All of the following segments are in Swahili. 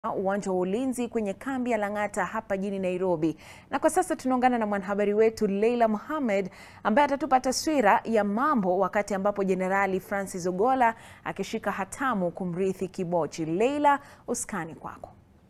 uwanja wa ulinzi kwenye kambi ya Lang'ata hapa jijini Nairobi. Na kwa sasa tunaungana na mwanahabari wetu Leila Mohamed ambaye atatupa taswira ya mambo wakati ambapo Jenerali Francis Ogolla akishika hatamu kumrithi Kibochi. Leila, uskani kwako.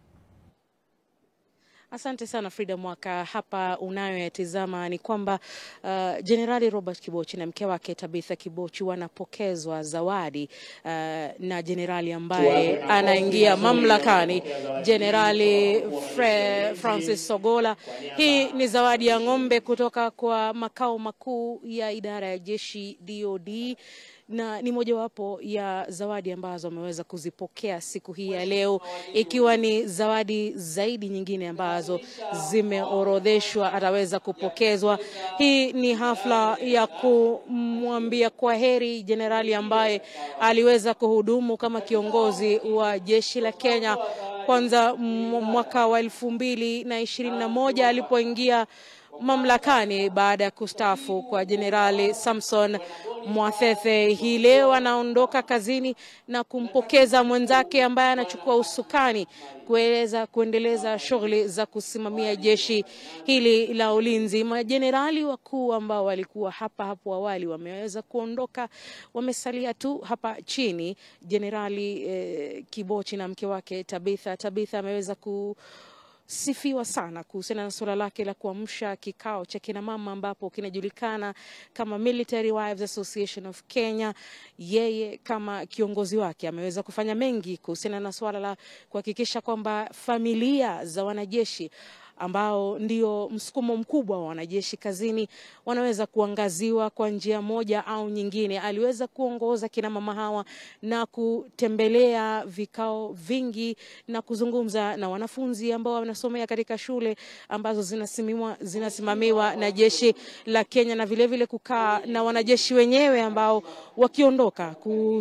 Asante sana Frida Mwaka. Hapa unayoyatizama ni kwamba Jenerali uh, Robert Kibochi na mke wake Tabitha Kibochi wanapokezwa zawadi uh, na jenerali ambaye anaingia mamlakani, Jenerali Francis Ogolla. Hii ni zawadi ya ng'ombe kutoka kwa makao makuu ya idara ya jeshi DOD na ni mojawapo ya zawadi ambazo ameweza kuzipokea siku hii ya leo, ikiwa ni zawadi zaidi nyingine ambazo zimeorodheshwa ataweza kupokezwa. Hii ni hafla ya kumwambia kwa heri jenerali ambaye aliweza kuhudumu kama kiongozi wa jeshi la Kenya kwanza mwaka wa elfu mbili na ishirini na moja alipoingia mamlakani baada ya kustaafu kwa Jenerali Samson Mwathethe. Hii leo anaondoka kazini na kumpokeza mwenzake ambaye anachukua usukani kuweza kuendeleza shughuli za kusimamia jeshi hili la ulinzi. Majenerali wakuu ambao walikuwa hapa hapo awali wameweza kuondoka, wamesalia tu hapa chini. Jenerali eh, Kibochi na mke wake Tabitha. Tabitha ameweza ku sifiwa sana kuhusiana na suala lake la kuamsha kikao cha kina mama ambapo kinajulikana kama Military Wives Association of Kenya. Yeye kama kiongozi wake ameweza kufanya mengi kuhusiana na suala la kuhakikisha kwamba familia za wanajeshi ambao ndio msukumo mkubwa wa wanajeshi kazini wanaweza kuangaziwa kwa njia moja au nyingine. Aliweza kuongoza kina mama hawa na kutembelea vikao vingi na kuzungumza na wanafunzi ambao wanasomea katika shule ambazo zinasimamiwa, zinasimamiwa na jeshi la Kenya na vilevile vile kukaa na wanajeshi wenyewe ambao wakiondoka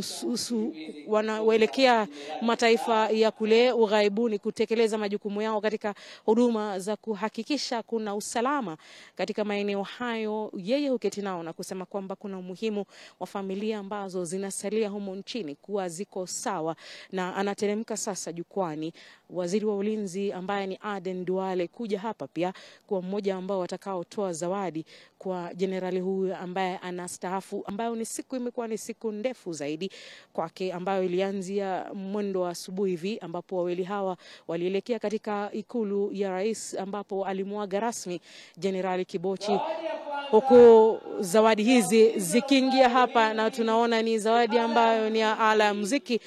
wanaelekea mataifa ya kule ughaibuni kutekeleza majukumu yao katika huduma za kuhakikisha kuna usalama katika maeneo hayo. Yeye huketi nao na kusema kwamba kuna umuhimu wa familia ambazo zinasalia humo nchini kuwa ziko sawa, na anateremka sasa jukwani waziri wa ulinzi ambaye ni Aden Duale kuja hapa pia kuwa mmoja ambao watakaotoa zawadi kwa jenerali huyu ambaye anastaafu, ambayo ni siku imekuwa ni siku ndefu zaidi kwake, ambayo ilianzia mwendo wa asubuhi hivi ambapo wawili hawa walielekea katika ikulu ya rais ambapo alimwaga rasmi jenerali Kibochi, huku zawadi hizi zikiingia hapa, na tunaona ni zawadi ambayo ni ya ala ya muziki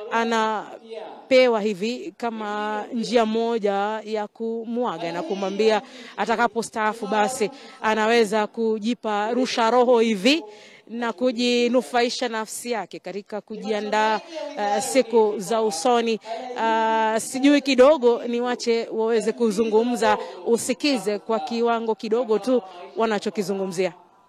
anapewa hivi kama njia moja ya kumwaga na kumwambia atakapostaafu basi anaweza kujipa rusha roho hivi na kujinufaisha nafsi yake katika kujiandaa uh, siku za usoni. Uh, sijui kidogo niwache waweze kuzungumza, usikize kwa kiwango kidogo tu wanachokizungumzia.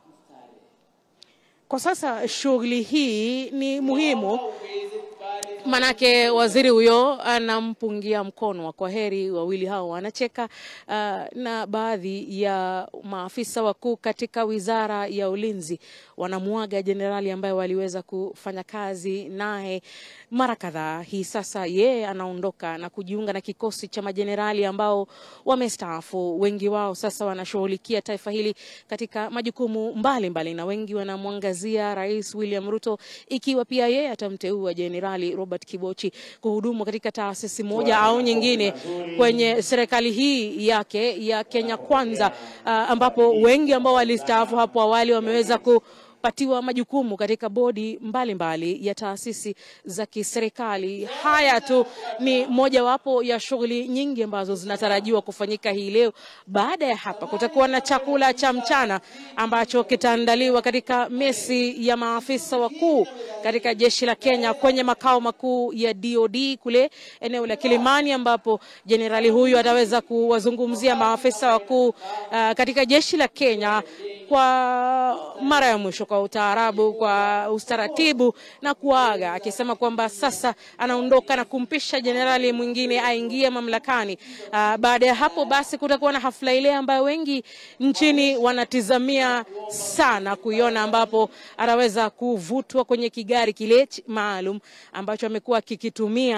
Kwa sasa shughuli hii ni muhimu Manake waziri huyo anampungia mkono wa kwa heri. Wawili hao wanacheka uh, na baadhi ya maafisa wakuu katika wizara ya ulinzi wanamuaga jenerali ambaye waliweza kufanya kazi naye mara kadhaa. Hii sasa yeye anaondoka na kujiunga na kikosi cha majenerali ambao wamestaafu. Wengi wao sasa wanashughulikia taifa hili katika majukumu mbalimbali mbali, na wengi wanamwangazia Rais William Ruto ikiwa pia yeye atamteua jenerali Robert Kibochi kuhudumu katika taasisi moja au nyingine kwenye serikali hii yake ya Kenya Kwanza, uh, ambapo wengi ambao walistaafu hapo awali wameweza ku patiwa majukumu katika bodi mbalimbali mbali ya taasisi za kiserikali. Haya tu ni mojawapo ya shughuli nyingi ambazo zinatarajiwa kufanyika hii leo. Baada ya hapa, kutakuwa na chakula cha mchana ambacho kitaandaliwa katika mesi ya maafisa wakuu katika jeshi la Kenya kwenye makao makuu ya DOD kule eneo la Kilimani, ambapo jenerali huyu ataweza kuwazungumzia maafisa wakuu uh, katika jeshi la Kenya kwa mara ya mwisho kwa utaarabu, kwa ustaratibu na kuaga, akisema kwamba sasa anaondoka na kumpisha jenerali mwingine aingie mamlakani. Uh, baada ya hapo basi kutakuwa na hafla ile ambayo wengi nchini wanatizamia sana kuiona, ambapo ataweza kuvutwa kwenye kigari kile maalum ambacho amekuwa akikitumia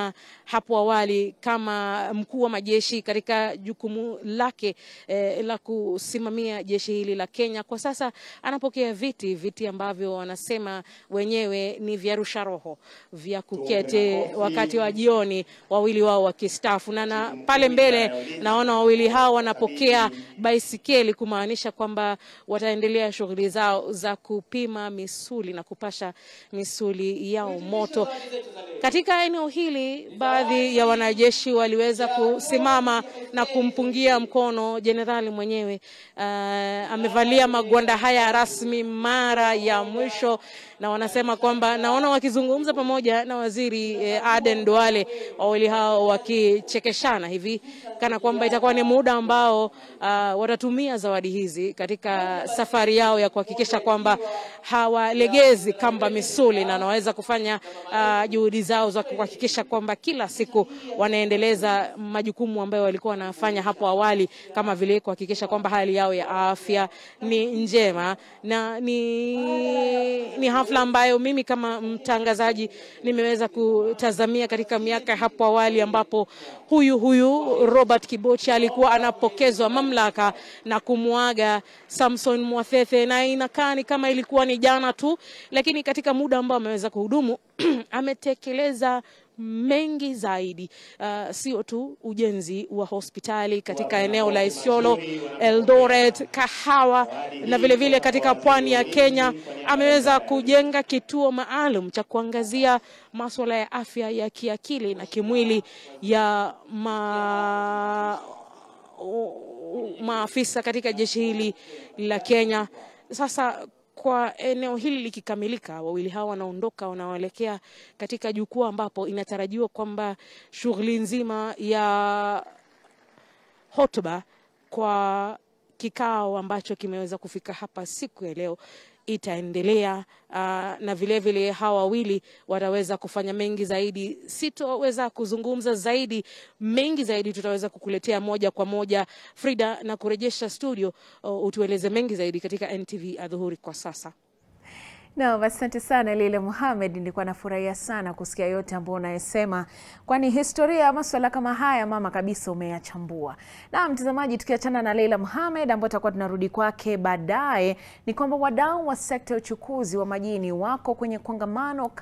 hapo awali kama mkuu wa majeshi katika jukumu lake eh, la kusimamia jeshi hili la Kenya. Kwa sasa anapokea viti viti ambavyo wanasema wenyewe ni vya rusha roho vya kuketi wakati wa jioni, wawili wao wakistaafu, na, na pale mbele naona wawili hao wanapokea baisikeli kumaanisha kwamba wataendelea shughuli zao za kupima misuli na kupasha misuli yao moto. Katika eneo hili, baadhi ya wanajeshi waliweza kusimama na kumpungia mkono jenerali mwenyewe. Uh, amevalia magwanda haya rasmi mara ya mwisho, na wanasema kwamba naona wakizungumza pamoja na waziri eh, Aden Duale, wawili hao wakichekeshana hivi kana kwamba itakuwa ni muda ambao uh, watatumia zawadi hizi katika safari yao ya kuhakikisha kwamba hawalegezi kamba misuli na wanaweza kufanya uh, juhudi zao za kuhakikisha kwamba kila siku wanaendeleza majukumu ambayo walikuwa wanafanya hapo awali, kama vile kuhakikisha kwamba hali yao ya afya ni njema, na ni, ni hafla ambayo mimi kama mtangazaji nimeweza kutazamia katika miaka hapo awali ambapo huyu huyu Robert Kibochi alikuwa anapokezwa mamlaka na kumwaga Samson Mwathethe, na inakaa ni kama ilikuwa ni jana tu, lakini katika muda ambao ameweza kuhudumu ametekeleza mengi zaidi, uh, sio tu ujenzi wa hospitali katika eneo la Isiolo, Eldoret, Kahawa na vilevile vile katika pwani ya Kenya. Ameweza kujenga kituo maalum cha kuangazia masuala ya afya ya kiakili na kimwili ya ma maafisa katika jeshi hili la Kenya. Sasa kwa eneo hili likikamilika, wawili hawa wanaondoka, wanaoelekea katika jukwaa ambapo inatarajiwa kwamba shughuli nzima ya hotuba kwa kikao ambacho kimeweza kufika hapa siku ya leo itaendelea. Uh, na vilevile vile hawa wawili wataweza kufanya mengi zaidi. Sitoweza kuzungumza zaidi, mengi zaidi tutaweza kukuletea moja kwa moja Frida, na kurejesha studio, uh, utueleze mengi zaidi katika NTV Adhuhuri kwa sasa. No, asante sana Leila Mohamed, nilikuwa nafurahia sana kusikia yote ambayo unayesema, kwani historia ya maswala kama haya mama kabisa umeyachambua. Na mtazamaji, tukiachana na Leila Mohamed ambayo tutakuwa tunarudi kwake baadaye, ni kwamba wadau wa sekta ya uchukuzi wa majini wako kwenye kongamano